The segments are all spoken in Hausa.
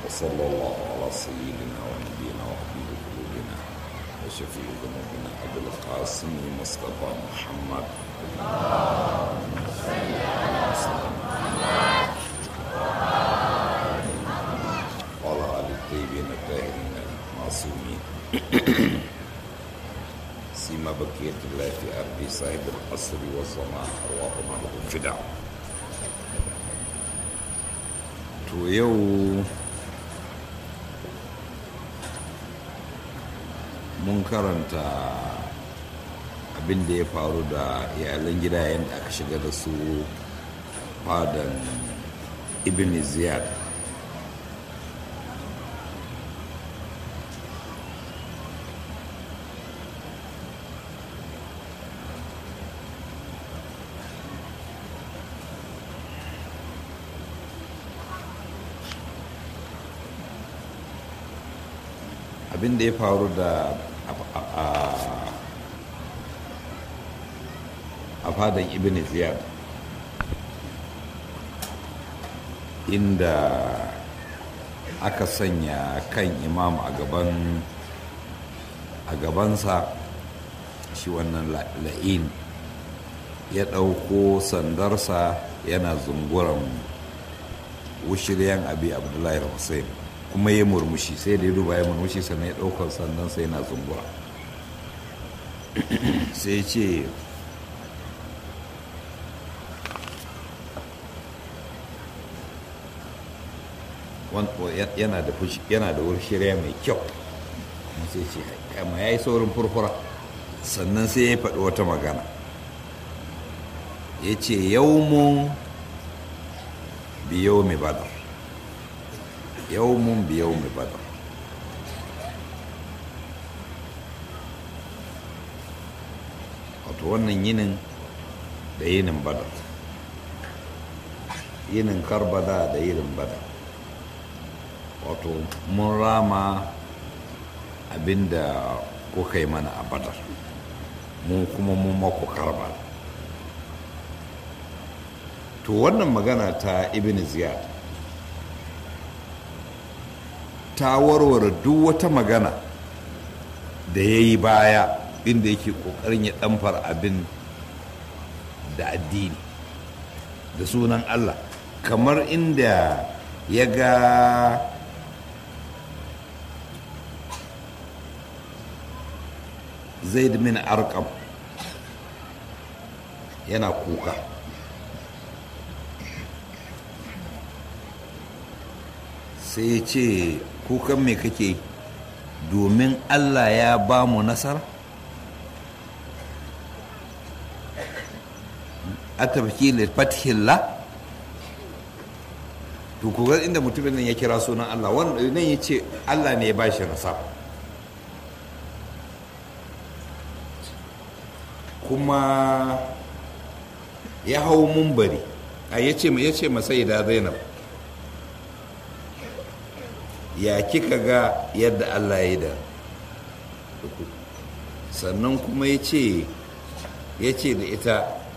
وصلى الله على سيدنا ونبينا وحبيب قلوبنا وشفيع ذنوبنا ابو القاسم مصطفى محمد وعلى ال الطيبين الطاهرين المعصومين سيما بقية الله في أرض صاحب القصر والسماء أرواحنا له فداء to yau mun karanta abin da ya faru da iyalan gida yadda aka shiga da su fadan ibn ziyad abin da ya faru da a fadan ibn ziyad inda aka sanya kan imam a gaban a gabansa shi wannan la'in ya ɗauko sandarsa yana zunguran wushiryan abi abdullahi hussein kuma ya murmushi sai da ya duba ya murmushi sannan ya ɗaukar sannan sai yana zungura sai ce yana da yana da shirya mai kyau sai ce kama ya yi saurin furfura sannan sai ya faɗi wata magana ya ce yau mun biyo mai badar yawmun bi yawmi badar wato wannan yinin da yinin badar yinin karbada da yinin badar wato mun rama abinda kuka yi mana a badar mun kuma mun mako karbala to wannan magana ta ibn ziyad ta warware duk wata magana da ya yi baya inda yake kokarin ya ɗamfar abin da addini da sunan Allah kamar inda ya ga zaid min arkam yana kuka sai ya ce kukan me kake domin allah ya ba mu nasara a tafki da fatihillah to kuga inda mutumin nan ya kira sunan allah wanda nan ya ce allah ne ya ba shi nasara kuma ya hau mumbari a ya ce masai da zainab ya kika ga yadda Allah ya yi da sannan kuma ya ce ya ce da ita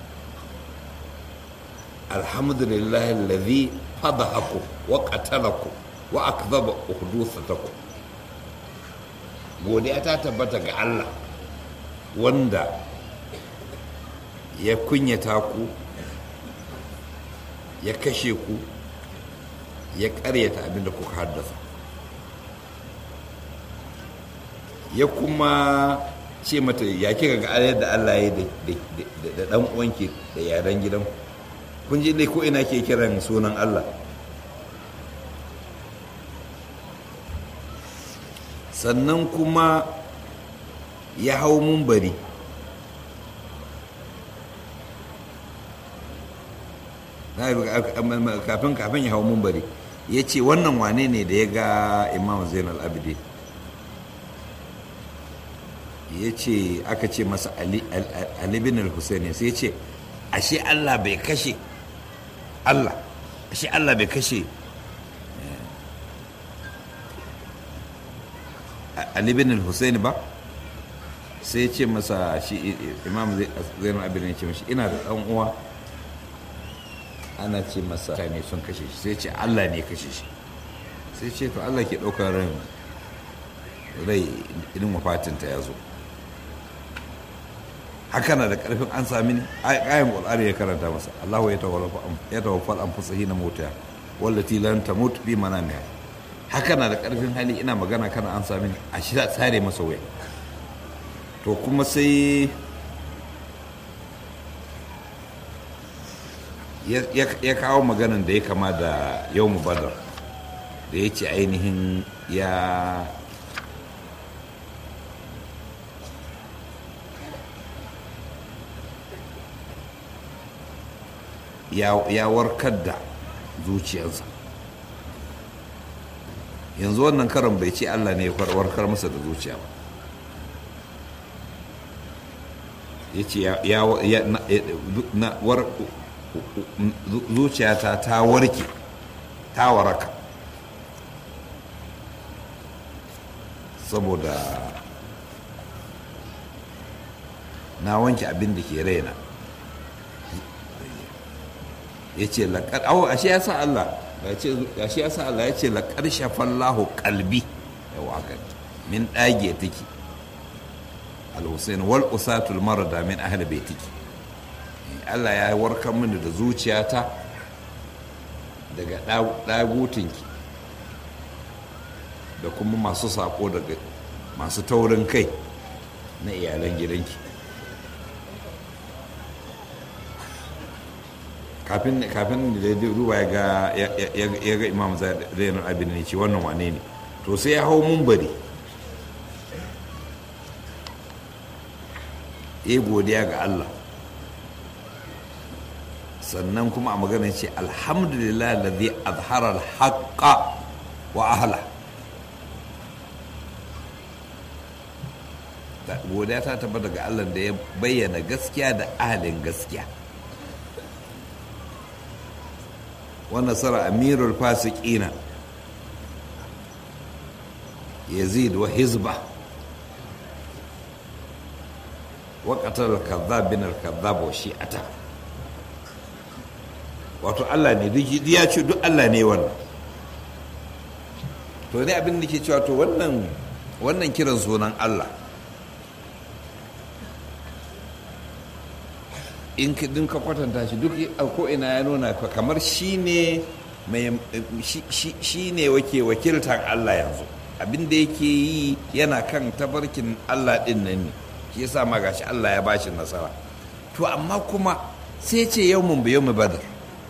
alhamdulillah lalzi fadahaku wa qatalaku wa akzaba uhdusataku godiya ta tabbata ga Allah wanda ya kunyata ku ya kashe ku ya karyata abinda kuka haddasa ya kuma ce mata ya kika ga ayar da Allah ya da dan uwanki da yaran gidan kun ji dai ko ina ke kiran sunan Allah sannan kuma ya hau mumbari kafin kafin ya hau mumbari ya ce wannan wane ne da ya ga imam zainal abidin ya ce aka ce masa ali bin al-husaini sai ya ce ashe allah bai kashe allah ashe allah bai kashe ali bin al-husaini ba sai ya ce masa shi imam zainal abidin ya ce mashi ina da ɗan uwa ana ce masa ne sun kashe shi sai ce allah ne kashe shi sai ce to allah ke ɗaukar ran rai idan wafatinta ya zo haka na da ƙarfin an sami ne ayan ƙwararri ya karanta masa allahu ya tawaffal an fusa hina mota wallati lan tamut bi manamiha haka na da ƙarfin hali ina magana kana an sami ne a shi tsare masa wuya to kuma sai ya kawo maganan da ya kama da yau badar da ya ce ainihin ya ya warkar da zuciyarsa yanzu wannan karon bai ce allah ne ya warkar masa da zuciya ba ya ce zuciyata ta warke ta waraka saboda na wanke abin da ke raina ya ce laƙar awo ashe ya sa Allah ashe ya sa Allah ya ce laƙar shafallahu kalbi yawa haka min ɗage take al-husain wal usatul marada min ahli baitiki Allah ya warkar mini da zuciyata daga ɗagutinki da kuma masu sako daga masu taurin kai na iyalan gidanki kafin kafin da ya duba ya ga ya ga imam zainul abin ne ce wannan wane ne to sai ya hau mumbari ya godiya ga Allah sannan kuma a magana ce alhamdulillah ladhi azhara al-haqqa wa ahla godiya ta tabbata daga Allah da ya bayyana gaskiya da ahalin gaskiya ونصر أمير الفاسقين يزيد وحزبه وقتل الكذاب بن الكذاب وشيعته wato Allah ne duk ya ce duk Allah ne wannan to ne abin da ke cewa to wannan wannan kiran sunan Allah in ka dinka kwatanta shi duk ko ina ya nuna kamar shi ne shi ne wake wakiltar Allah yanzu abin da yake yi yana kan tabarkin Allah din nan ne shi yasa ma gashi Allah ya bashi nasara to amma kuma sai ce yau mun biyo mu badar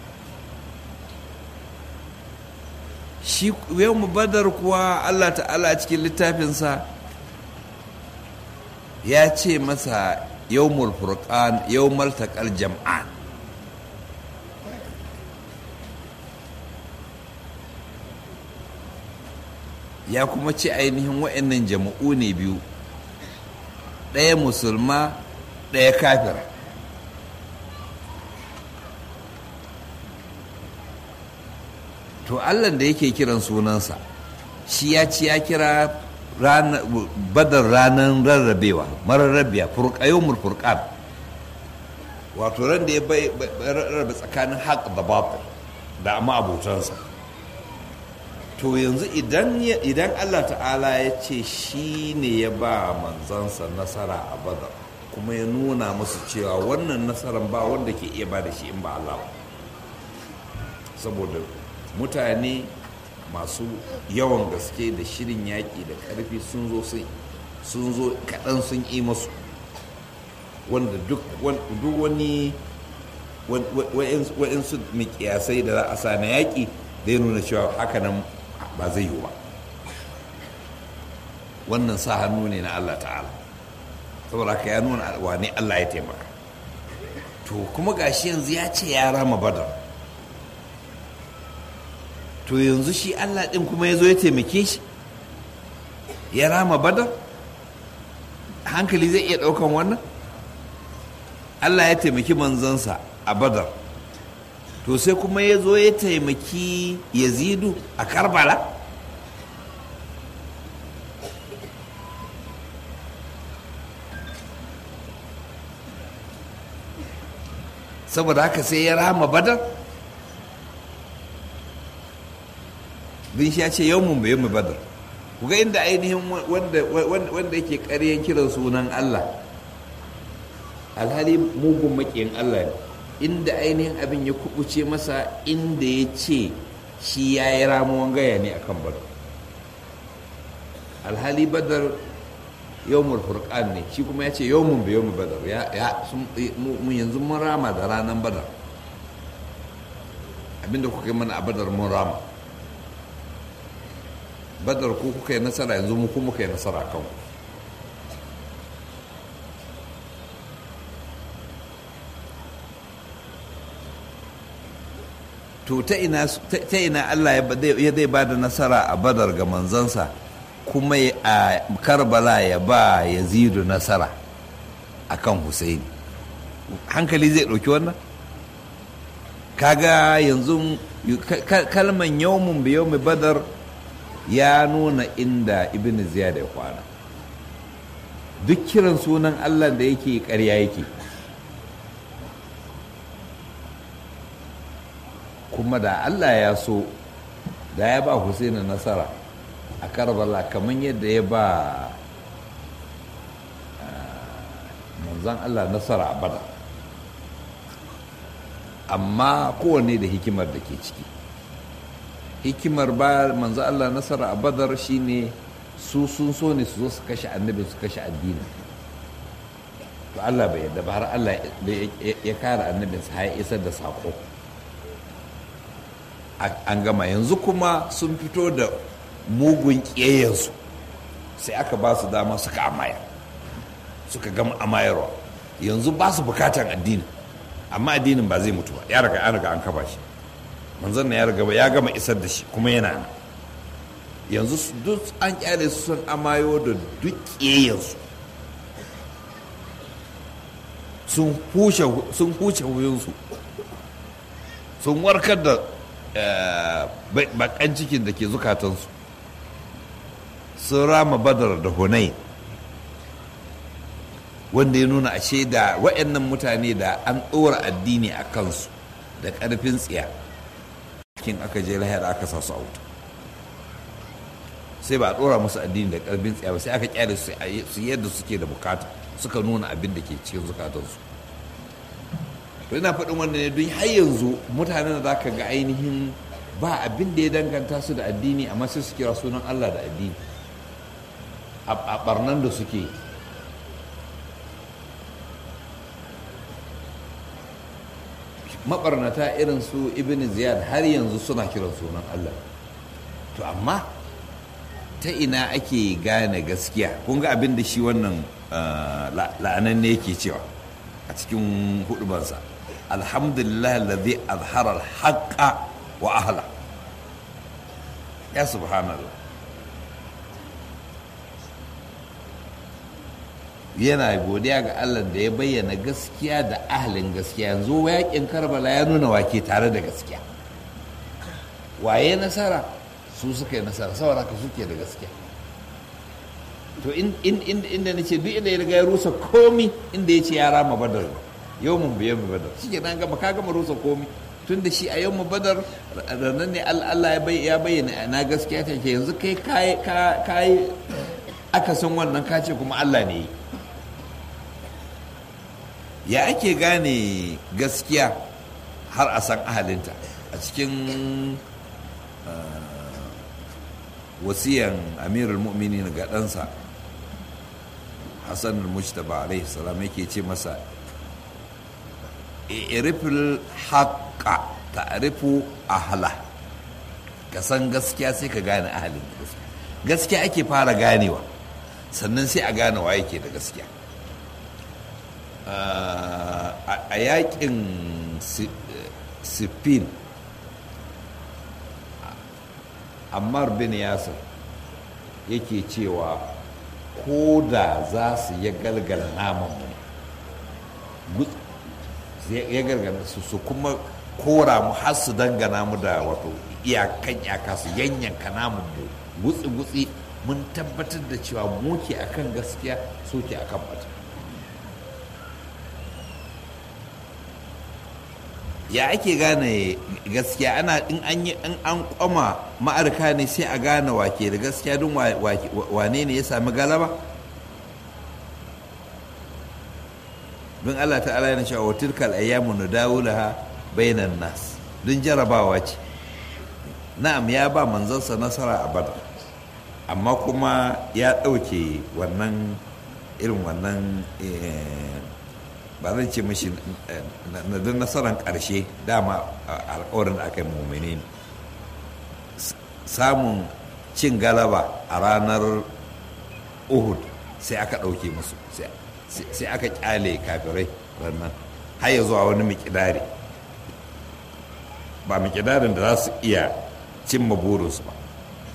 shi yau mu badar kuwa Allah ta'ala a cikin littafinsa ya ce masa yawmul furqan yawmal taqal jam'an ya kuma ce ainihin wa'annan jama'u ne biyu ɗaya musulma ɗaya kafira to allah da yake kiran sunansa shi ya ci ya kira badar ranar rarrabewa mararrabiya furƙayomul furƙan wato ran da ya rarrabe tsakanin haƙ da batil da amma abotansa to yanzu idan allah ta'ala ya ce shi ne ya ba manzansa nasara a badar kuma ya nuna musu cewa wannan nasarar ba wanda ke iya ba da shi in ba allah ba saboda mutane masu yawan gaske da shirin yaƙi da ƙarfi sun zo sun zo kaɗan sun yi masu wanda duk wani wa'insu mikiyasai da za a sa na yaƙi zai nuna cewa hakanan ba zai yi ba wannan sa hannu ne na Allah ta'ala saboda ka ya nuna wane Allah ya taimaka to kuma gashi yanzu ya ce ya rama badar to yanzu shi Allah ɗin kuma ya zo ya taimake shi ya rama badar hankali zai iya ɗaukan wannan Allah ya taimaki manzansa a badar to sai kuma ya zo ya taimaki yazidu a karbala saboda haka sai ya rama badar bin shi ya ce yawmun bai yawmi badar ku ga inda ainihin wanda wanda yake ƙaryan kiran sunan Allah alhali mugun maƙiyin Allah ne inda ainihin abin ya kubuce masa inda ya ce shi ya yi ramuwan gaya ne akan badar alhali badar yawmul furqan ne shi kuma ya ce yawmun bai yawmi badar ya mu yanzu mun rama da ranar badar abinda kuka yi mana a badar mun rama badar ko kuka yi nasara yanzu mu kuma muka yi nasara kan to ta ina ta ina Allah ya zai ba da nasara a badar ga manzansa kuma a karbala ya ba yazidu nasara akan husaini hankali zai ɗauki wannan kaga yanzu kalman yawmun bi yawmi badar ya nuna inda ibn ziyad ya kwana duk kiran sunan allah da yake ƙarya yake kuma da allah ya so da ya ba husaini nasara a karbala kamar yadda ya ba manzan allah nasara a badar amma kowanne da hikimar da ke ciki hikimar ba manzo Allah nasara a badar shine su sun so ne su zo su kashe annabi su kashe addini to Allah bai yadda ba har Allah ya kare annabin sa ya isar da sako an gama yanzu kuma sun fito da mugun ƙiyayensu sai aka ba su dama suka amaya suka gama amayarwa yanzu ba su bukatan addini amma addinin ba zai mutu ba ya riga an riga an kafa shi manzon na ya riga ya gama isar da shi kuma yana nan yanzu duk an kyale su sun amayo da duk ƙiyayensu sun huce wuyansu sun warkar da bakan cikin da ke zukatansu sun rama badar da hunai wanda ya nuna ashe da wa'annan mutane da an ɗora addini a kansu da ƙarfin tsiya kin aka je lahira aka sa su a wuta sai ba a ɗora musu addini da ƙarfin tsiya ba sai aka kyale su yadda suke da bukata suka nuna abin da ke cikin zukatansu to ina faɗin wanda ne don har yanzu mutanen da za ka ga ainihin ba abin da ya danganta su da addini amma sai su kira sunan Allah da addini a barnan da suke mabarnata irin su ibn ziyad har yanzu suna kiran sunan Allah to amma ta ina ake gane gaskiya kun ga abin da shi wannan la'anan ne yake cewa a cikin hudubansa alhamdulillah alladhi azhara al-haqqa wa ahla ya subhanallah yana godiya ga Allah da ya bayyana gaskiya da ahalin gaskiya yanzu yakin karbala ya nuna wake tare da gaskiya waye nasara su suka yi nasara saboda ka suke da gaskiya to inda na ce duk inda ya riga ya rusa komi inda ya ce ya rama badar yau mun biyan mu badar shi nan gama ka gama rusa komi tun da shi a yau mu badar ranar ne Allah ya bayyana na gaskiya ta ke yanzu kai kayi aka san wannan kace kuma Allah ne ya ake gane gaskiya har a san ahalinta a cikin wasiyan amirul mu'minin ga ɗansa hassan al-mujtaba alaihi salam yake ce masa irifil haƙa ta'rifu ahla ka san gaskiya sai ka gane ahalin gaskiya gaskiya ake fara ganewa sannan sai a gane wa yake da gaskiya a yakin sifin ammar bin yasir yake cewa ko da za su ya galgala naman mu ya galgala su su kuma kora mu har su dangana mu da wato iyakan iyaka su yanyanka namun mu gutsi-gutsi mun tabbatar da cewa mu ke akan gaskiya so ke akan bata ya ake gane gaskiya ana in an yi in an kwama ma'arka ne sai a gane wake da gaskiya don wane ne ya sami galaba don Allah ta'ala yana cewa wa tilkal ayyamu nudawulaha bainan nas don jarabawa ce na'am ya ba manzansa nasara a badar amma kuma ya ɗauke wannan irin wannan ba zan ce mashi na don nasarar ƙarshe dama alkawarin da aka yi mummune ne samun cin galaba a ranar uhud sai aka ɗauke musu sai aka kyale kafirai ranar har ya zuwa wani mikidari ba mikidarin da za su iya cimma burinsu ba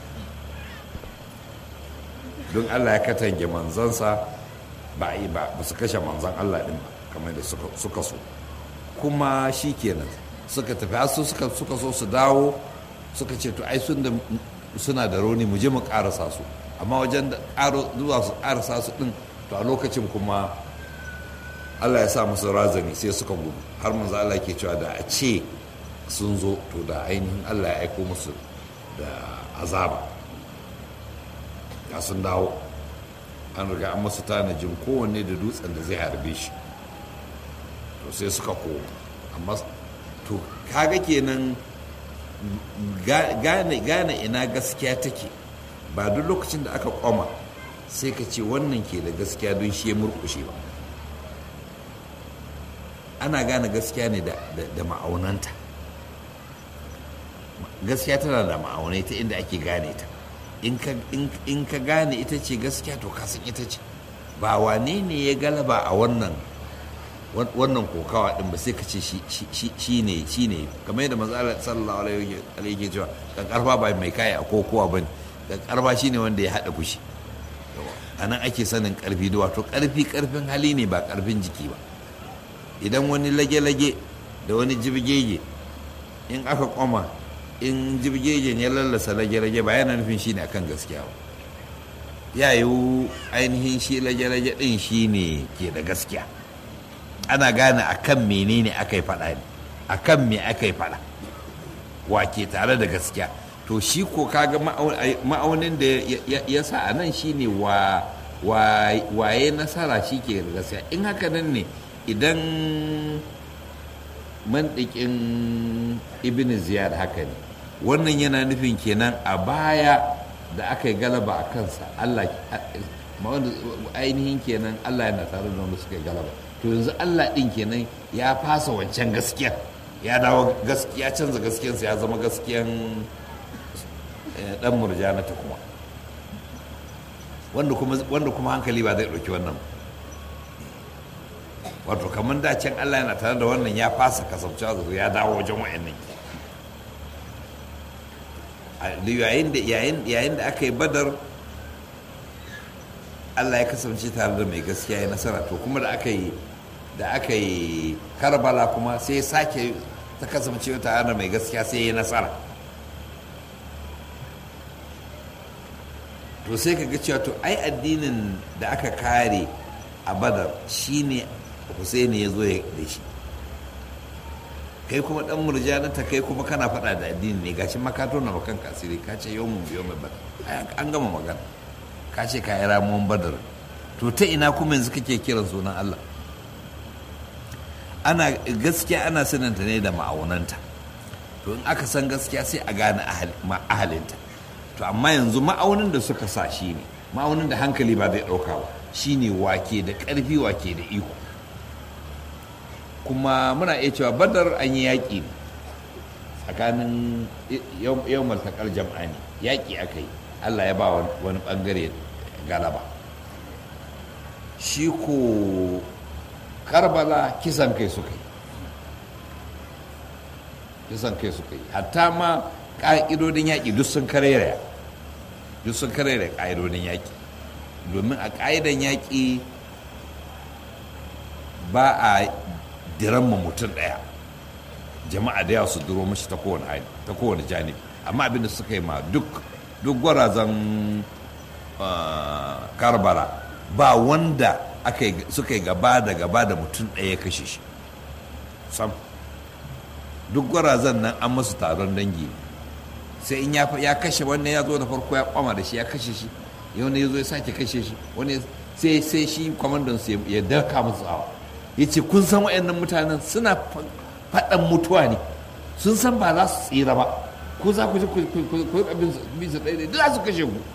don allah ya katange manzansa ba yi ba ba su kashe manzan allah din ba kamar da suka so kuma shi kenan suka tafi su suka so su dawo suka ce to ai suna da rauni mu je mu karasa su amma wajen da zuwa su karasa su din to a lokacin kuma allah ya sa musu razani sai suka gudu har manzo allah ke cewa da a ce sun zo to da ainihin allah ya aiko musu da azaba ya sun dawo an riga an masu tanajin kowanne da dutsen da zai harbe shi to sai suka koma amma to kaga kenan gane ina gaskiya take ba duk lokacin da aka kwama sai ka ce wannan ke da gaskiya don shi ya murkushe ba ana gane gaskiya ne da ma'aunanta gaskiya tana da ma'aunai ta inda ake gane ta in ka gane ita ce gaskiya to kasan ita ce ba wane ne ya galaba a wannan wannan kokawa din ba sai ka ce shi ne shi ne kamar yadda manzo sallallahu alaihi wa cewa kan karfa ba mai kaya a kokowa bane kan karfa shine wanda ya hada fushi a nan ake sanin karfi da wato karfi karfin hali ne ba karfin jiki ba idan wani lage-lage da wani jibgege in aka kwama in jibgegen ya lallasa lage-lage ba yana nufin shi ne akan gaskiya ba ya yiwu ainihin shi lage-lage din shi ne ke da gaskiya ana gane akan menene aka yi faɗa ne akan me aka yi faɗa wa ke tare da gaskiya to shi ko kaga ma'aunin da ya sa a nan shine wa waye nasara shi ke da gaskiya in haka nan ne idan mandikin ibn ziyad haka ne wannan yana nufin kenan a baya da aka yi galaba a kansa allah ainihin kenan allah yana tare da wanda suka yi galaba to yanzu allah din kenan ya fasa wancan gaskiya ya dawo gaskiya canza gaskiyansa ya zama gaskiyan dan murjanata kuma wanda kuma hankali ba zai ɗauki wannan wato kamar da can Allah yana tare da wannan ya fasa kasabcewa da ya dawo wajen wa'annan yayin da aka yi badar Allah ya kasance tare da mai gaskiya ya nasara to kuma da aka yi da aka yi karbala kuma sai sake ta kasance tare da mai gaskiya sai ya nasara to sai ka ga cewa to ai addinin da aka kare a badar shine Husaini ya zo da shi kai kuma dan murjanata kai kuma kana faɗa da addini ne gashi makato na bakan kasiri ka ce yau mun biyo mai badar an gama magana ka ce ka yi ramuwan badar to ta ina kuma yanzu kake kiran sunan Allah ana gaskiya ana sananta ne da ma'aunanta to in aka san gaskiya sai a gane ahalinta to amma yanzu ma'aunin da suka sa shi ne ma'aunin da hankali ba zai ɗauka ba shine wake da ƙarfi wake da iko kuma muna iya cewa badar an yi yaƙi ne tsakanin yau maltakar jam'a ne yaƙi aka yi allah ya ba wani ɓangare galaba shi ko karbala kisan kai suka yi kisan kai suka yi hatta ma ƙa'idodin yaƙi duk sun karera duk sun karera ƙa'idodin yaƙi domin a ƙa'idan yaƙi ba a diramma mutum ɗaya jama'a da yawa su duro mashi ta kowane hali ta kowane janibi amma abin da suka yi ma duk duk gwarazan karbala ba wanda suka yi gaba da gaba da mutum ɗaya kashe shi sam duk gwarazan nan an masu taron dangi sai in ya kashe wannan ya zo da farko ya kwama da shi ya kashe shi wani ya zo ya sake kashe shi wani sai sai shi kwamandan su ya daka musu tsawa ya ce kun san waɗannan mutanen suna faɗan mutuwa ne sun san ba za su tsira ba ko za ku ji ku bin su ɗaya duk za su kashe ku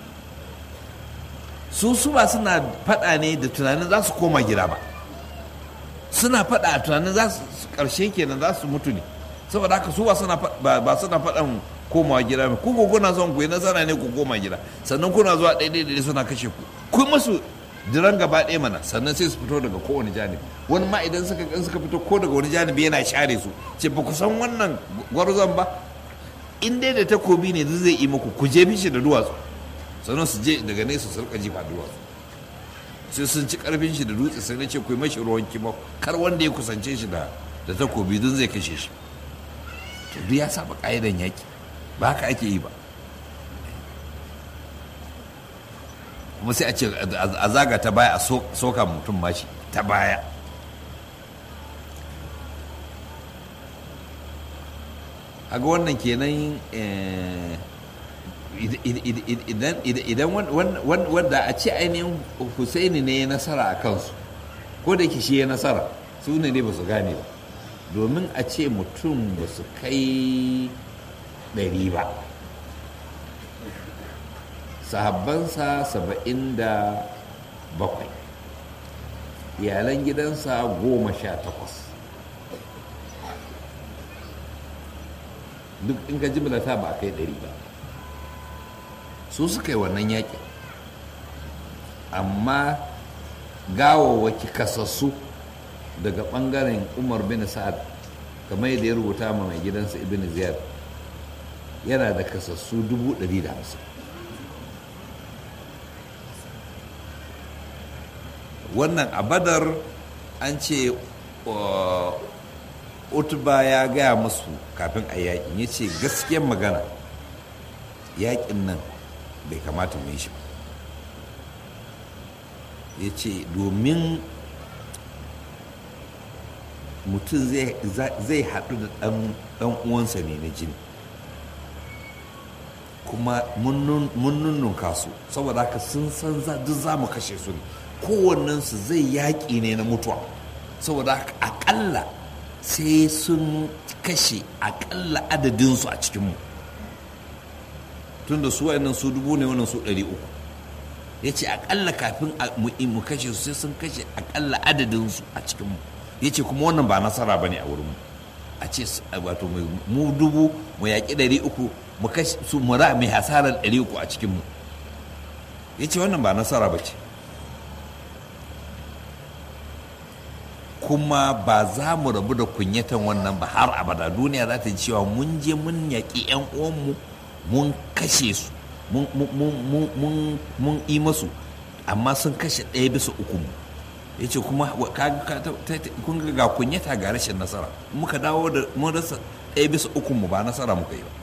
su su ba suna faɗa ne da tunanin za su koma gida ba suna faɗa a tunanin za su ƙarshe kenan za su mutu ne saboda haka su ba suna faɗan komawa gida ne ku kuna son ku yi nasara ne ku koma gida sannan kuna zuwa ɗaya ɗaya suna kashe ku ku masu jiran gaba ɗaya mana sannan sai su fito daga kowane janibi wani ma idan suka in suka fito ko daga wani janibi yana share su ce ba ku san wannan gwarzon ba in dai da takobi ne zai yi muku ku je bishi da duwatsu sannan su je daga nesa su rika jifa duwatsu sai sun ci karfin shi da dutse sai na ce ku yi mashi ruwan kima kar wanda ya kusance shi da da takobi don zai kashe shi to duk ya saba ka'idan yaki ba haka ake yi ba kuma sai a ce a zaga ta baya a soka mutum mashi ta baya haga wannan kenan idan wanda a ce ainihin husaini ne ya nasara a kansu ko da shi ya nasara su ne ne ba su gane ba domin a ce mutum ba su kai ɗari ba sahabbansa saba'in da bakwai iyalan gidansa goma sha takwas duk in ka jimlata ba a kai ɗari ba su suka yi wannan yaƙi amma gawawaki kasassu daga ɓangaren umar bin sa'ad kamar yadda ya rubuta ma mai gidansa ibn ziyad yana da kasassu dubu ɗari da hamsin wannan a badar an ce utba ya gaya musu kafin a yakin ya ce gaskiyar magana yakin nan bai kamata mu yi shi ba ya ce domin mutum zai haɗu da ɗan uwansa ne na jini kuma mun nunnunka su saboda haka sun san duk za mu kashe su ne kowannensu zai yaƙi ne na mutuwa saboda haka aƙalla sai sun kashe aƙalla adadinsu a cikinmu tunda su wa'annan su dubu ne wannan su ɗari uku ya ce aƙalla kafin mu kashe su sai sun kashe aƙalla adadinsu a cikinmu ya ce kuma wannan ba nasara ba ne a wurinmu a ce wato mu dubu mu yaƙi ɗari uku mu kashe su mu ra mai hasarar ɗari uku a cikinmu ya ce wannan ba nasara ba ce kuma ba za mu rabu da kunyatan wannan ba har abada duniya za ta ji cewa mun je mun yaƙi 'yan uwanmu mun kashe su mun yi masu amma sun kashe ɗaya bisa uku mu ya ce kuma kun ga kunyata ga rashin nasara muka dawo da mun rasa ɗaya bisa uku mu ba nasara muka yi ba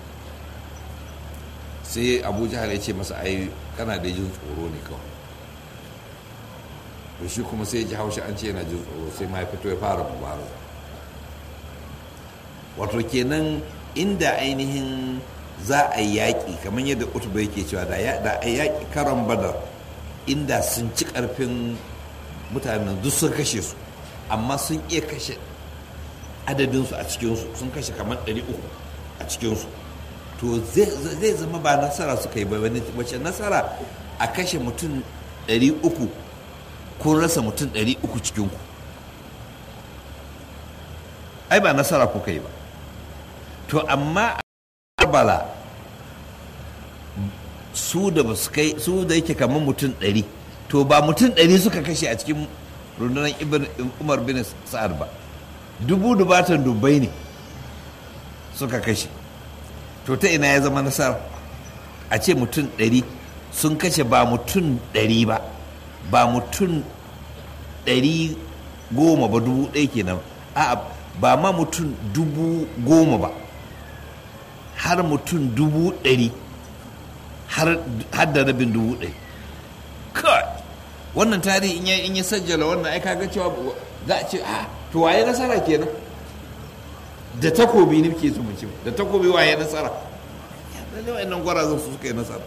sai abu jihar ya ce masa ai kana da jin tsoro ne kawai to shi kuma sai ji haushi an ce yana jin tsoro sai ma ya fito ya fara mubaraza wato kenan inda ainihin za a yi yaƙi kamar yadda utuba yake cewa da a yaƙi karon badar inda sun ci ƙarfin mutanen duk sun kashe su amma sun iya kashe adadinsu a cikinsu sun kashe kamar 300 a cikinsu to zai zama ba nasara suka yi ba wace nasara a kashe mutum 300 kun rasa mutum 300 cikinku ai ba nasara kuka yi ba to amma bala su da ba su kai su da yake kamar mutum ɗari to ba mutum ɗari suka kashe a cikin rundunar umar bin sa'ad ba dubu dubatan dubbai ne suka kashe to ta ina ya zama nasara a ce mutum ɗari sun kashe ba mutum ɗari ba ba mutum ɗari goma ba dubu ɗaya kenan a ba ma mutum dubu goma ba har mutum dubu ɗari har da rabin dubu ɗari kai wannan tarihi in ya sajjala wannan ai kaga cewa za a ce a to waye nasara kenan da takobi ne ke su mu ci da takobi waye nasara lalle wayannan gwarazan su suka yi nasara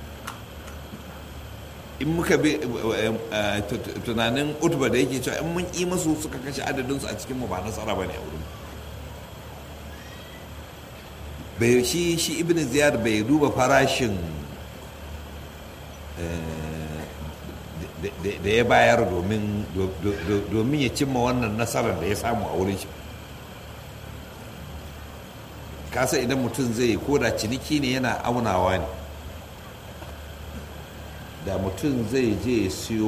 in muka bi tunanin utba da yake cewa in mun yi masu suka kashe adadinsu a cikin mu ba nasara ba ne a wurin bai shi shi ibn ziyad bai duba farashin da ya bayar domin ya cimma wannan nasarar da ya samu a wurin shi kasa idan mutum zai koda ciniki ne yana aunawa ne da mutum zai je siyo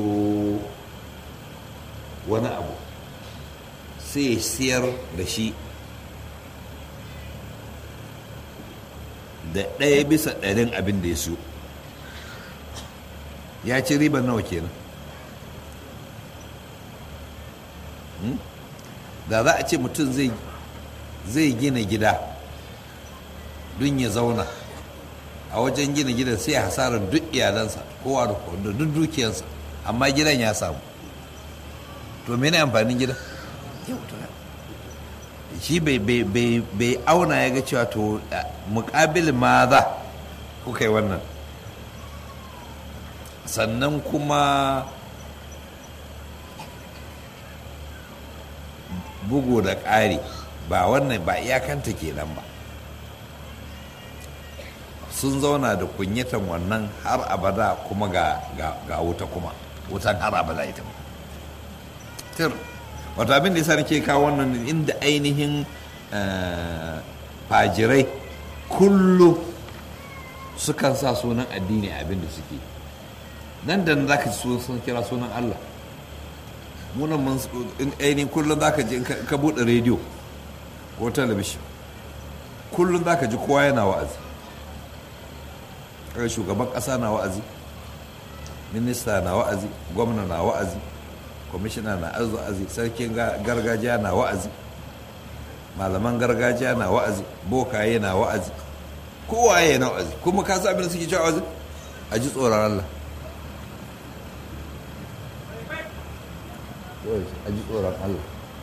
wani abu sai ya siyar da shi da ɗaya bisa ɗarin abin da ya siyo ya ci ribar nawa kenan da za a ce mutum zai gina gida don ya zauna a wajen gina gidan sai hasarar duk iyalansa kowa da duk dukiyarsa amma gidan ya samu to mene amfanin gidan shi bai auna ya ga cewa to mukabil ma za kuka yi wannan sannan kuma bugu da ƙari ba wannan ba iyakanta kenan ba sun zauna da kunyatan wannan har abada kuma ga, ga, wuta kuma wutan har abada ita tir wato abin da yasa nake kawo wannan inda ainihin fajirai kullum sukan sa sunan addini abin da suke nan da nan za ka ji sun kira sunan allah munan mun ainihin kullum za ka ji ka buɗe rediyo ko talabishin kullum za ka ji kowa yana wa'azi shugaban ƙasa na wa'azi minista na wa'azi gwamna na wa'azi kwamishina na wa'azi sarkin gargajiya na wa'azi malaman gargajiya na wa'azi bokaye na wa'azi kowaye na wa'azi kuma ka sa abin da suke cewa wa'azi a ji tsoron Allah a ji tsoron Allah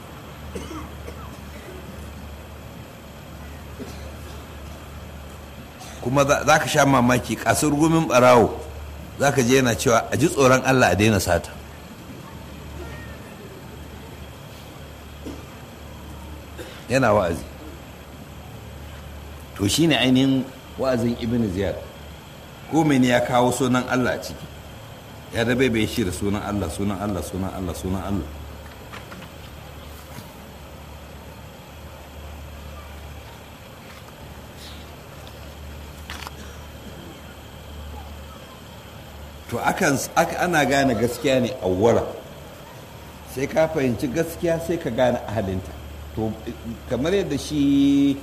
kuma za ka sha mamaki kasar gumin barawo za ka je yana cewa a ji tsoron Allah a daina sata yana wa'azi to shine ainihin wa'azin ibn ziyad ko ne ya kawo sunan Allah a ciki ya dabe bai shi da sunan Allah sunan Allah sunan Allah sunan Allah to akan ana gane gaskiya ne awwala sai ka fahimci gaskiya sai ka gane ahalinta to kamar yadda shi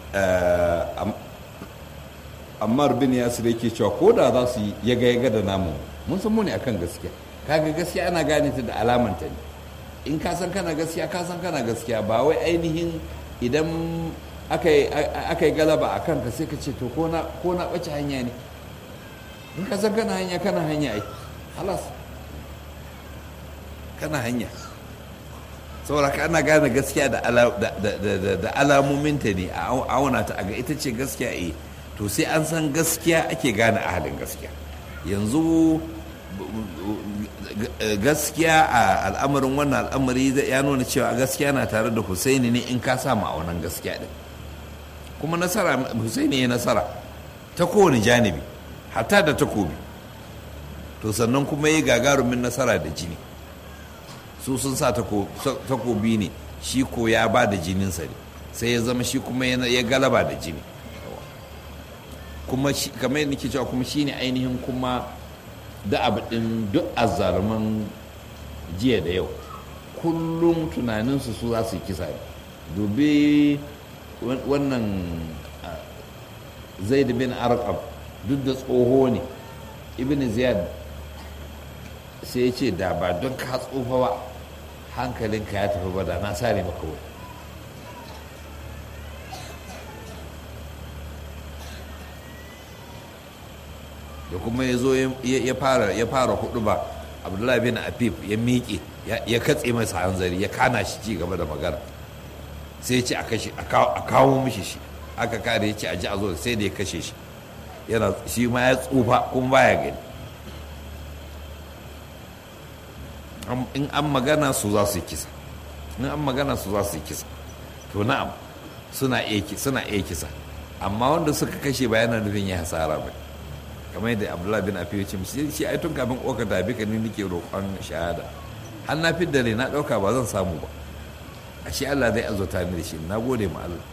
ammar bin yasir yake cewa ko da za su yi yaga yaga da namu mun san mu ne akan gaskiya kaga gaskiya ana gane ta da alamanta ne in ka san kana gaskiya ka san kana gaskiya ba wai ainihin idan aka yi galaba a kanka sai ka ce to ko na ɓace hanya ne in ka san kana hanya kana hanya ai halas kana hanya saboda ka ana gane gaskiya da alamominta ne a auna ta a ga ita ce gaskiya eh to sai an san gaskiya ake gane ahalin gaskiya yanzu gaskiya a al'amarin wannan al'amari ya nuna cewa gaskiya na tare da husaini ne in ka samu a wannan gaskiya din kuma nasara husaini ya nasara ta kowane janibi hatta da takobi to sannan kuma ya gagarumin nasara da jini su sun sa takobi ne shi ko ya ba da jininsa ne sai ya zama shi kuma ya galaba da jini kuma kamar yadda nake cewa kuma shine ainihin kuma da abu din duk azzaluman jiya da yau kullum tunaninsu su za su kisa dubi wannan zaid bin arqam duk da tsoho ne ibn ziyad sai ya ce da ba don ka tsofa ba hankalinka ya tafi ba da na sare maka wani da kuma ya zo ya fara hudu ba abdullahi bin afif ya miƙe ya katse masa hanzari ya kana shi ci gaba da magana sai ya ce a kashe a kawo mishi shi aka kare ya ce a ji a zo sai da ya kashe shi yana shi ma ya tsufa kuma baya gani in an magana su za su yi kisa in an magana su za su yi kisa to na'am suna iya suna iya kisa amma wanda suka kashe ba yana nufin ya hasara ba kamar yadda abdullahi bin afi ce musu shi ai tun kafin oka da bi ni nake roƙon shahada har na fi dare na ɗauka ba zan samu ba ashe Allah zai azurta ni da shi na gode ma Allah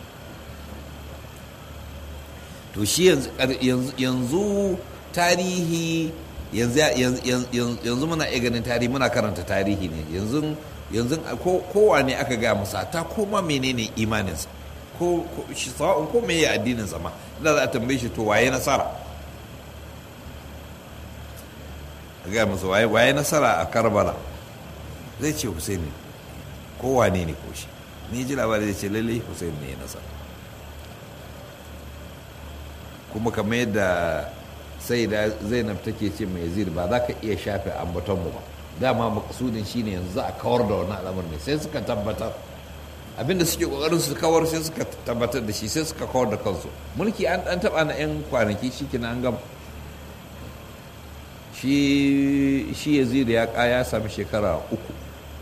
to shi yanzu tarihi yanzu muna iya ganin tarihi muna karanta tarihi ne yanzu yanzu kowa ne aka gaya masa ta koma menene imaninsa ko shi sa'un ko meye addininsa ma da za a tambaye shi to waye nasara a gaya masa waye nasara a karbala zai ce husaini ko wane ne ko shi ni ji labari zai ce lalle husaini ne ya nasara kuma kamar yadda sai da zainab take ce mai yazid ba za ka iya shafe ambatonmu ba dama makasudin shine yanzu za a kawar da wani al'amur ne sai suka tabbatar abinda suke kokarin su kawar sai suka tabbatar da shi sai suka kawar da kansu mulki an dan taba na yan kwanaki shikenan an gama shi shi yazid ya ya sami shekara uku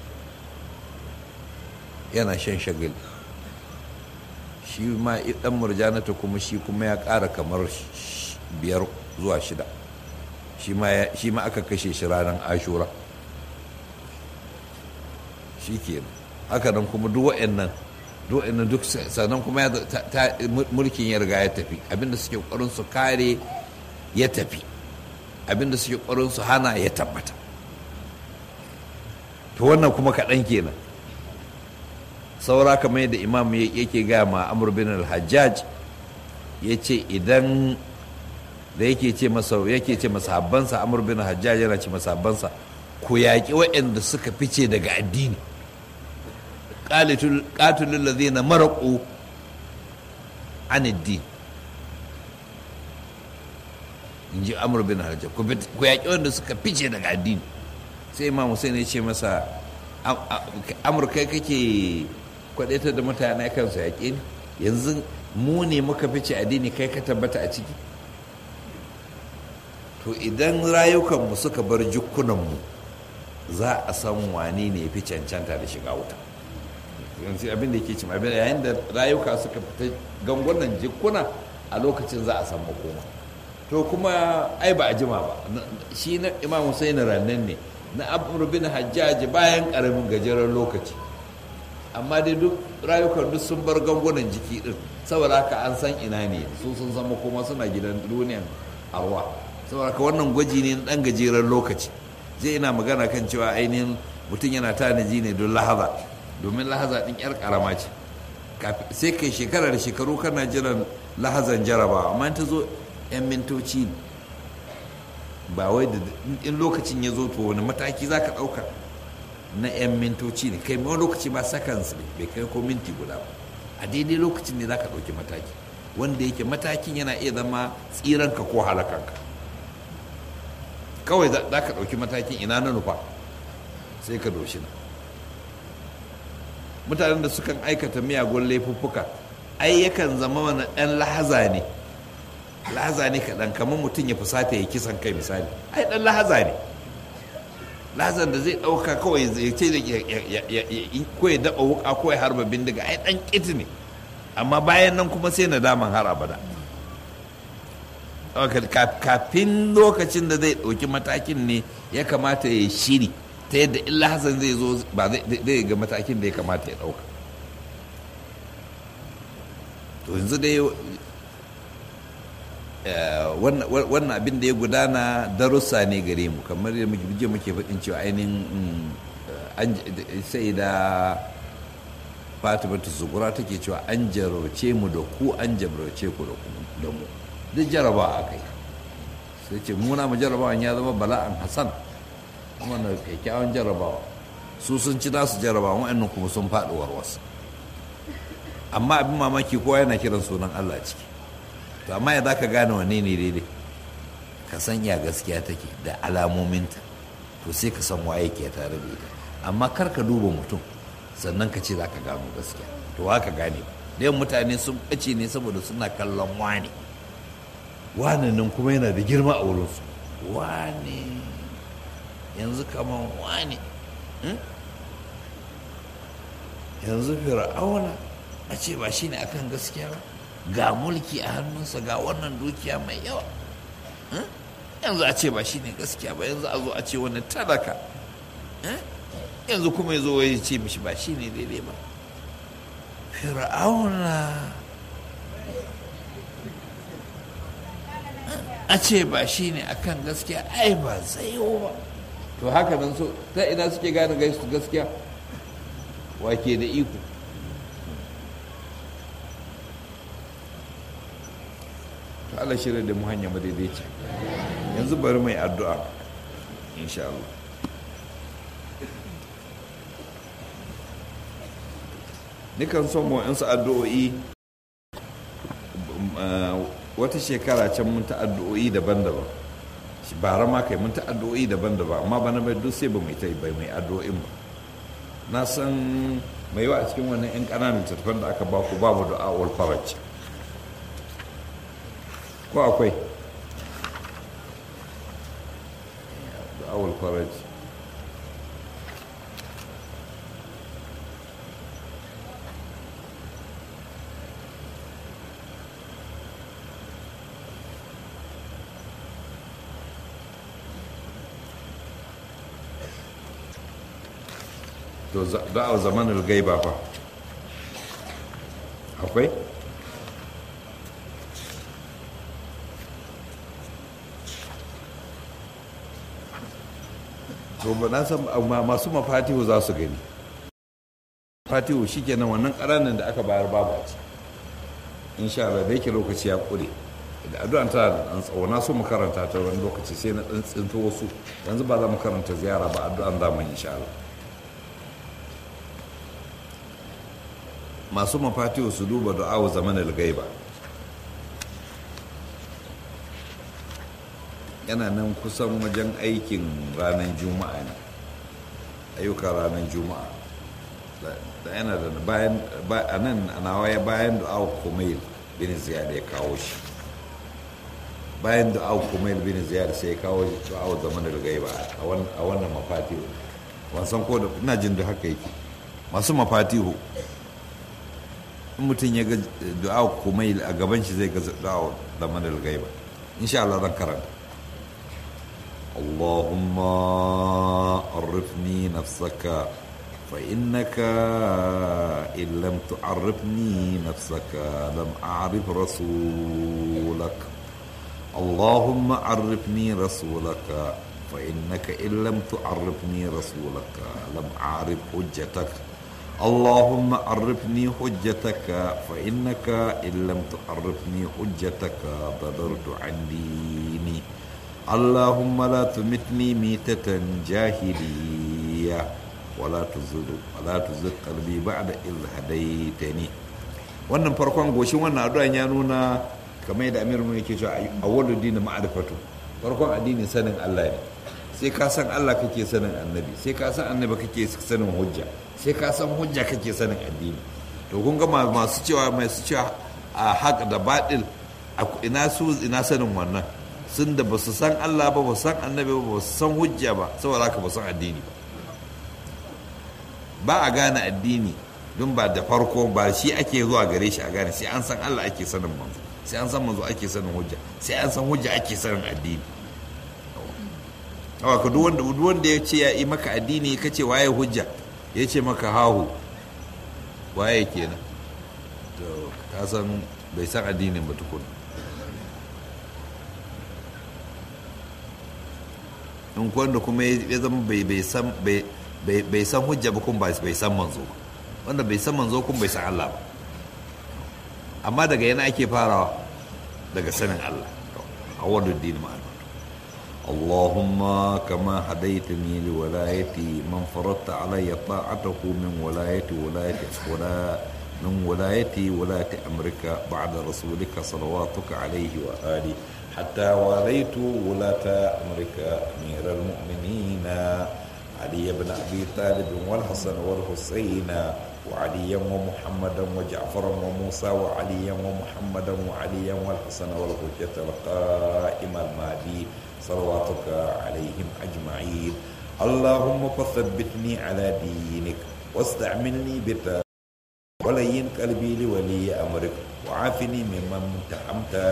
yana shan shagali shi ma dan murjanata kuma shi kuma ya ƙara kamar biyar zuwa shida shi ma aka kashe shi ranar ashura shi kenan haka nan kuma duk wa'annan duk wa'annan duk sannan kuma mulkin ya riga ya tafi abinda suke ƙwarin su kare ya tafi abinda suke ƙwarin su hana ya tabbata to wannan kuma kaɗan kenan saura kamar yadda imam yake gaya ma amur bin al-hajjaj ya ce idan da yake ce masa yake ce masa habbansa amur bin hajjaj yana ce masa habbansa ku yaƙi waɗanda suka fice daga addini qatilul ladhina maraqu an addini in ji amur bin hajjaj ku yaƙi waɗanda suka fice daga addini sai imam hussein ya ce masa amurka kake kwadaitar da mutane kansu yaƙi ne yanzu mu ne muka fice addini kai ka tabbata a ciki to idan rayukanmu suka bar jikunanmu za a san wane ne ya fi cancanta da shiga wuta yanzu abin da yake cin abin yayin da rayuka suka fita gangunan jikuna a lokacin za a san makoma to kuma ai ba a jima ba shi na imam Hussein rannan ne na abu bin hajjaji bayan karamin gajeren lokaci amma dai duk rayukan duk sun bar gangunan jiki din saboda haka an san ina ne su sun zama kuma suna gidan duniyan arwa saboda haka wannan gwaji ne dan gajeren lokaci zai ina magana kan cewa ainihin mutum yana tanaji ne don lahaza domin lahaza din yar karama ce sai kai shekara da shekaru kana jiran lahazan jaraba amma ta zo yan mintoci ba wai da in lokacin ya zo to wani mataki za ka ɗauka na 'yan mintoci ne kai wani lokaci ba seconds ne bai kai ko minti guda ba a daidai lokacin ne za ka ɗauki mataki wanda yake matakin yana iya zama tsiranka ko halakanka kawai za ka ɗauki matakin ina na nufa sai ka doshi na mutanen da sukan aikata miyagun laifuffuka ai yakan zama wani ɗan lahaza ne lahaza ne kaɗan kamar mutum ya fusata ya kisan kai misali ai ɗan lahaza ne lazan da zai ɗauka kawai ya ce ko ya daɓa wuka ko ya harba bindiga ai ɗan ƙiti ne amma bayan nan kuma sai na daman har abada kafin lokacin da zai ɗauki matakin ne ya kamata ya shiri ta yadda illa hasan zai zo ba zai ga matakin da ya kamata ya ɗauka to yanzu dai wannan abin da ya gudana darussa ne gare mu kamar da muke muke faɗin cewa ainihin sai da fatimatu zugura take cewa an jarauce mu da ku an jarauce ku da mu duk jaraba a kai sai ce muna mu jarabawan ya zama bala'an hasan kuma na kyakkyawan jarabawa su sun ci nasu jarabawa wa'annan kuma sun faɗi warwas amma abin mamaki kowa yana kiran sunan allah ciki to amma ya za ka gane wanne ne daidai ka san ya gaskiya take da alamominta to sai ka san waye ke tare da ita amma kar ka duba mutum sannan ka ce za ka gano gaskiya to haka gane ba da mutane sun ɓace ne saboda suna kallon wane wane nan kuma yana da girma a wurinsu wane yanzu kamar wane yanzu fir'auna a ce ba shi ne akan gaskiya ba ga mulki a hannunsa ga wannan dukiya mai yawa yanzu a ce ba shi ne gaskiya ba yanzu a zo a ce wani talaka yanzu kuma ya zo ya ce mishi ba shi ne daidai ba fir'auna a ce ba shi ne akan gaskiya ai ba zai ba to haka nan so ta ina suke gane gaskiya wake da iko to Allah shirya da mu hanya madaidaici yanzu bari mai addu'a insha Allah nikan son mu yansu addu'o'i wata shekara can mun ta addu'o'i daban-daban bara ma kai mun ta addu'o'i daban-daban amma bana bai duk sai ba mai ta bai mai addu'o'in ba na san mai yawa a cikin wannan 'yan ƙananan tattafan da aka ba ku ba mu da awal faraj ko akwai da awal faraj to da'a zamanin gaiba fa akwai to ba na san masu mafatihu za su gani fatihu shi kenan wannan ƙaranin da aka bayar babu a ci insha Allah da yake lokaci ya ƙure da addu'an tana da ɗan tsawo na so mu karanta ta wani lokaci sai na ɗan tsinto wasu yanzu ba za mu karanta ziyara ba addu'an za mu insha Allah masu mafatiwa su duba du'awu zaman al-gaiba yana nan kusan wajen aikin ranar juma'a ne ayyukan ranar juma'a da yana da bayan a nan a nawaye bayan du'awu kumail bin ziyar ya kawo shi bayan du'awu kumail bin ziyar sai ya kawo du'awu zaman al-gaiba a wannan mafatihu wasan ko da ina jin da haka yake masu mafatihu in mutum ya ga du'a kuma a gaban shi zai ga du'a da manal gaiba insha Allah zan karanta اللهم عرفني نفسك فإنك إن لم تعرفني نفسك لم أعرف رسولك اللهم عرفني رسولك فإنك إن لم تعرفني رسولك لم أعرف حجتك اللهم عرفني حجتك فإنك إن لم تعرفني حجتك ضللت عن ديني اللهم لا تمتني ميتة جاهلية ولا تزغ ولا تزغ قلبي بعد إذ هديتني wannan farkon goshin wannan addu'an ya nuna kamar yadda Amir mu yake cewa awwalu dini ma'rifatu farkon addini sanin Allah ne sai ka san Allah kake sanin annabi sai ka san annabi kake sanin hujja sai ka san hujja kake sanin addini to kun ga masu cewa masu cewa a haƙ da baɗil ina su ina sanin wannan sun da ba su san Allah ba ba su san annabi ba ba su san hujja ba saboda haka ba su san addini ba ba a gane addini don ba da farko ba shi ake zuwa gare shi a gane sai an san Allah ake sanin manzo sai an san manzo ake sanin hujja sai an san hujja ake sanin addini awa ka duk wanda ya ce ya yi maka addini ka ce waye hujja ya ce maka hahu waye kenan to ka san bai san addinin ba tukun in wanda kuma ya zama bai san hujja ba kuma bai san manzo ba wanda bai san manzo kuma bai san Allah ba amma daga yana ake farawa daga sanin Allah a wadda dini ma'ana اللهم كما هديتني لولايتي من فرضت علي طاعته من ولاية ولاية ولا من ولايتي ولاية أمريكا بعد رسولك صلواتك عليه وآله حتى واليت ولاة أمريكا أمير المؤمنين علي بن أبي طالب والحسن والحسين وعليا ومحمدا وجعفرا وموسى وعليا ومحمدا وعليا والحسن والحجة القائم المهدي صلواتك عليهم أجمعين اللهم فثبتني على دينك واستعملني بتا ولين قلبي لولي أمرك وعافني ممن امتحمت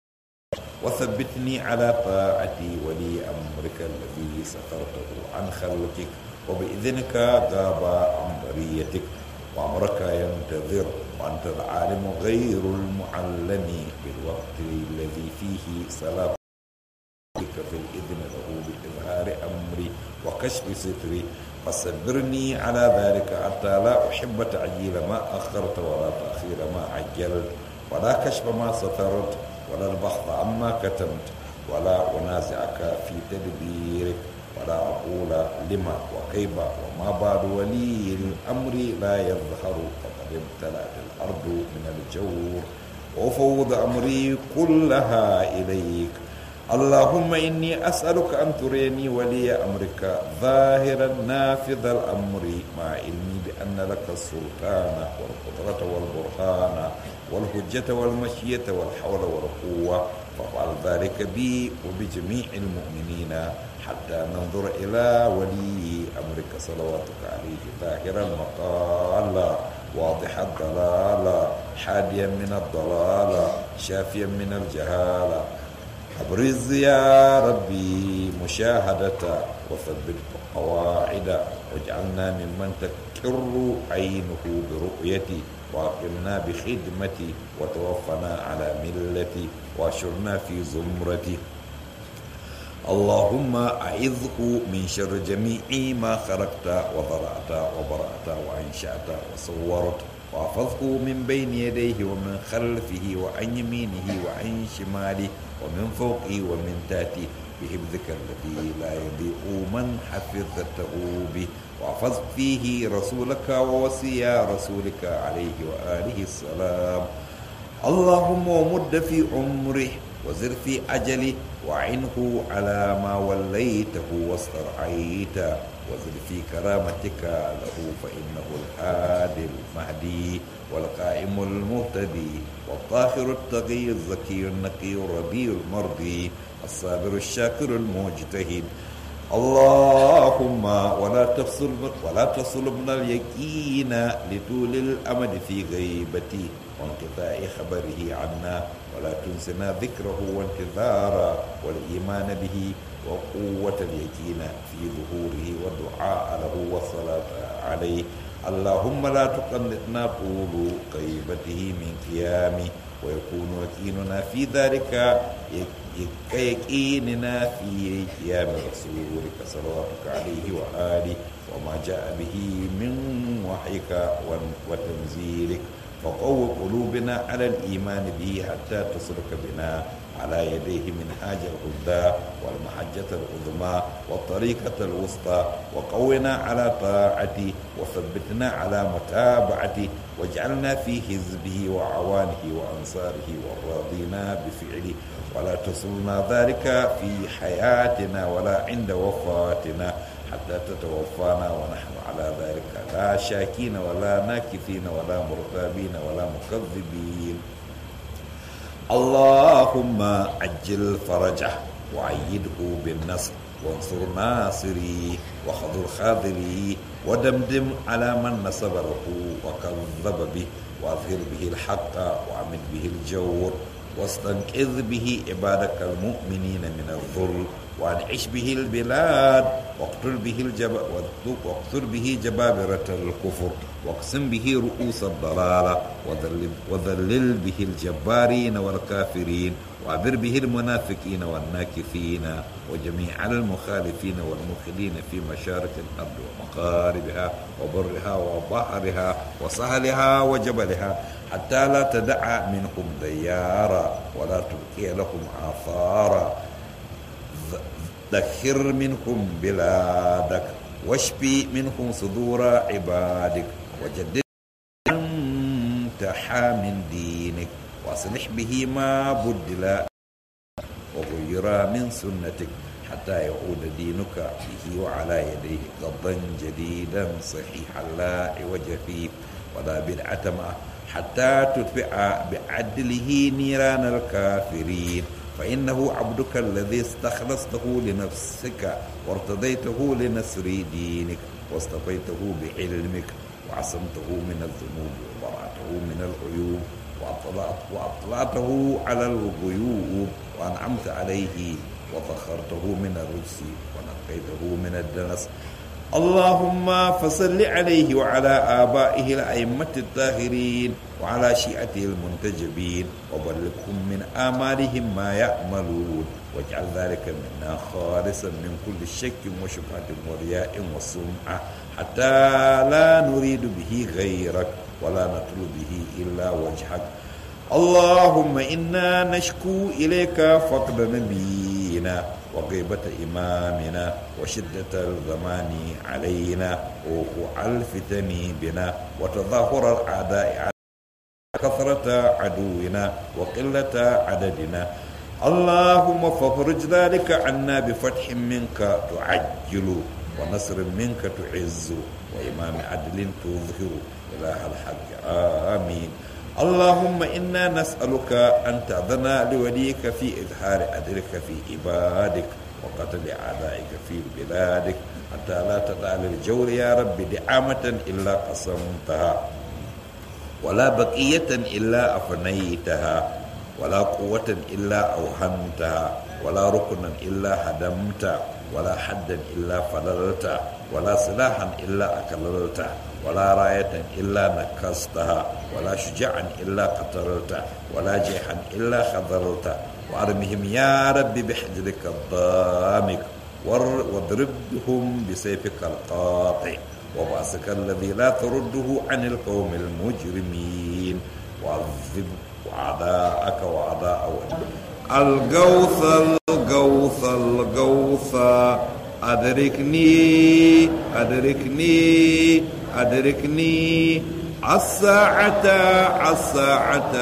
وثبتني على طاعتي ولي أمرك الذي سترته عن خلقك وبإذنك غاب عن بريتك وأمرك ينتظر وأنت العالم غير المعلم بالوقت الذي فيه سلام في الإذن له بإظهار أمري وكشف ستري فصبرني على ذلك حتى لا أحب تعجيل ما أخرت ولا تأخير ما عجلت ولا كشف ما سترت ولا البحث عما كتمت ولا أنازعك في تدبيرك ولا أقول لما وكيف وما بعد ولي الأمر لا يظهر فقد امتلأت الأرض من الجور وأفوض أمري كلها إليك اللهم إني أسألك أن تريني ولي أمرك ظاهرا نافذ الأمر مع علمي بأن لك السلطان والقدرة والبرهان والهجة والمشية والحول والقوة فافعل ذلك بي وبجميع المؤمنين حتى ننظر إلى ولي أمرك صلواتك عليه ظاهر المقال واضح الضلال حاديا من الضلال شافيا من الجهالة أبرز يا ربي مشاهدة وثبت قواعد واجعلنا ممن تكر عينه برؤيتي واقمنا بخدمتي وتوفنا على ملتي واشرنا في زمرتي اللهم أعذه من شر جميع ما خلقت وضرعت وبرأت وأنشأت وصورت واحفظه من بين يديه ومن خلفه وعن يمينه وعن شماله ومن فوقه ومن تحته بحفظك الذي لا يضيء من حفظته به واحفظ فيه رسولك ووصي رسولك عليه وآله السلام اللهم ومد في عمره وزر في أجله وعنه على ما وليته واسترعيته وزد في كرامتك له فإنه الهادي المهدي والقائم المهتدي والطاهر التقي الزكي النقي الربي المرضي الصابر الشاكر المجتهد اللهم ولا تفصل ولا تصلبنا اليقين لطول الامد في غيبتي وانقطاع خبره عنا ولا تنسنا ذكره وانتظاره والايمان به وقوة اليقين في ظهوره والدعاء له والصلاة عليه اللهم لا تقنطنا طول غيبته من قيامه ويكون يقيننا في ذلك كيقيننا في قيام رسولك صلواتك عليه وآله وما جاء به من وحيك وتنزيلك فقو قلوبنا على الإيمان به حتى تسلك بنا على يديه منهاج الهدى والمحجة العظمى والطريقة الوسطى وقونا على طاعته وثبتنا على متابعته واجعلنا في حزبه وعوانه وأنصاره والراضين بفعله ولا تصلنا ذلك في حياتنا ولا عند وفاتنا حتى تتوفانا ونحن على ذلك لا شاكين ولا ناكثين ولا مرتابين ولا مكذبين اللهم عجل فرجه وعيده بالنصر وانصر ناصري وخذل خاذلي ودمدم على من نصب له وكذب به واظهر به الحق وعمل به الجور واستنقذ به عبادك المؤمنين من الظلم وانعش به البلاد واقتل به الجب... واقتل به جبابرة الكفر واقسم به رؤوس الضلالة وذلل, وذلل به الجبارين والكافرين وعبر به المنافقين والناكثين وجميع المخالفين والمخلين في مشارق الأرض ومغاربها وبرها وبحرها وسهلها وجبلها حتى لا تدع منهم ديارا ولا تبقي لهم آثارا ذخر منهم بلادك واشفي منهم صدور عبادك وجدد انتحى من دينك واصلح به ما بدل وغير من سنتك حتى يعود دينك به وعلى يديه غضا جديدا صحيحا لا عوج فيه ولا بدعة معه حتى تدفع بعدله نيران الكافرين فإنه عبدك الذي استخلصته لنفسك وارتضيته لنصر دينك واصطفيته بعلمك وعصمته من الذنوب وبرعته من العيوب وأطلعت وأطلعته على الغيوب وأنعمت عليه وطهرته من الرجس ونقيته من الدنس اللهم فصل عليه وعلى آبائه الأئمة الطاهرين وعلى شيعته المنتجبين وبلغهم من آمالهم ما يأملون واجعل ذلك منا خالصا من كل شك وشبهة ورياء وسمعة حتى لا نريد به غيرك ولا نطلب به إلا وجهك اللهم إنا نشكو إليك فقد نبينا وغيبة إمامنا وشدة الزمان علينا ووقوع الفتن بنا وتظاهر الأعداء كثرة عدونا وقلة عددنا اللهم فافرج ذلك عنا بفتح منك تعجل ونصر منك تعز وإمام عدل تظهر إله الحق آمين اللهم إنا نسألك أن تأذن لوليك في إظهار أدرك في عبادك وقتل أعدائك في بلادك حتى لا تدع للجور يا رب دعامة إلا قسمتها ولا بقية إلا أفنيتها ولا قوة إلا أوهنتها ولا ركنا إلا هدمت ولا حدا إلا فللت ولا سلاحا إلا أكللت ولا راية إلا نكستها ولا شجاعا إلا قتلت ولا جيحا إلا خذلت وأرمهم يا رب بحجرك الضامك واضربهم بسيفك القاطع وبأسك الذي لا ترده عن القوم المجرمين وعذب أعداءك وأعداء الغوث الغوث الغوث أدركني أدركني أدركني الساعة الساعة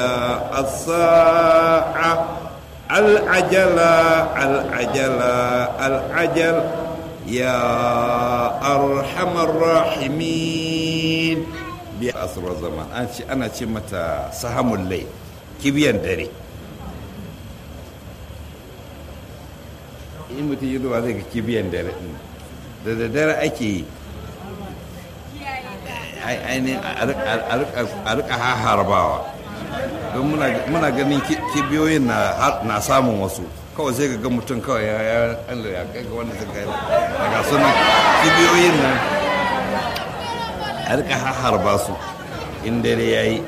الساعة العجلة العجلة العجل يا أرحم الراحمين بأسر الزمان أنا شمت سهم الليل كبيان دري in mutum yi zuwa zai ga kibiyan dare da da dare ake yi ainihin a rika harbawa don muna ganin kibiyoyin na samun wasu kawai sai ga mutum kawai ya ya Allah ya kai ga wanda zai kai daga sunan kibiyoyin nan a rika harba su in dare ya yi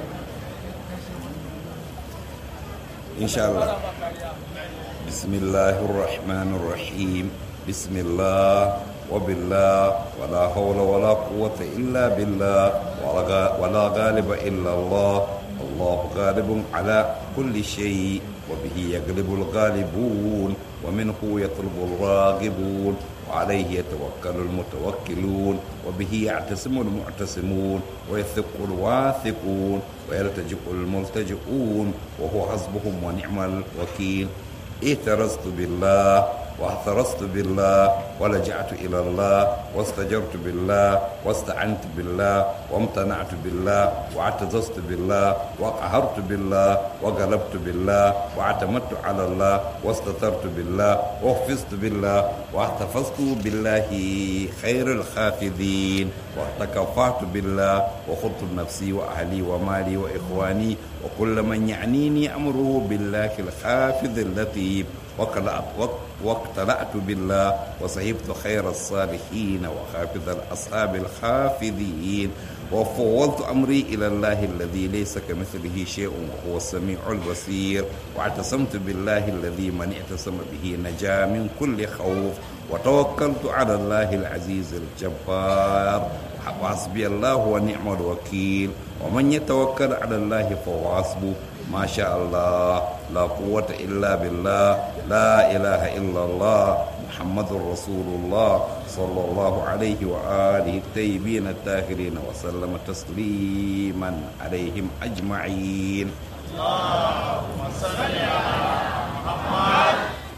insha Allah بسم الله الرحمن الرحيم بسم الله وبالله ولا حول ولا قوة إلا بالله ولا غالب إلا الله الله غالب على كل شيء وبه يغلب الغالبون ومنه يطلب الراغبون وعليه يتوكل المتوكلون وبه يعتصم المعتصمون ويثق الواثقون ويلتجئ الملتجئون وهو حسبهم ونعم الوكيل اعترضت بالله واعترضت بالله ولجأت إلى الله واستجرت بالله واستعنت بالله وامتنعت بالله واعتززت بالله وقهرت بالله وغلبت بالله واعتمدت على الله واستترت بالله وحفظت بالله واحتفظت بالله خير الخافذين وتكفعت بالله وخضت نفسي وأهلي ومالي وإخواني وكل من يعنيني أمره بالله الخافذ اللطيف واقتلعت بالله وصحبت خير الصالحين وخافذ الأصحاب الخافذين وفوضت أمري إلى الله الذي ليس كمثله شيء وهو السميع البصير واعتصمت بالله الذي من اعتصم به نجا من كل خوف وتوكلت على الله العزيز الجبار وحسبي الله ونعم الوكيل ومن يتوكل على الله فهو حسبه ما شاء الله لا قوة إلا بالله لا إله إلا الله محمد رسول الله صلى الله عليه وآله الطيبين الطاهرين وسلم تسليما عليهم أجمعين اللهم صل على محمد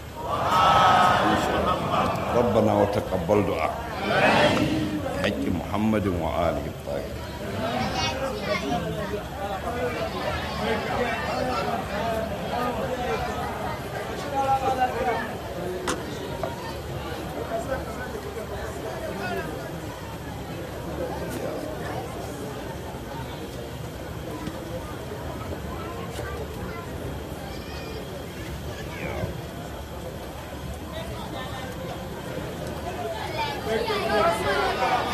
ربنا وتقبل دعاء حج محمد وآله الطاهرين Thank you.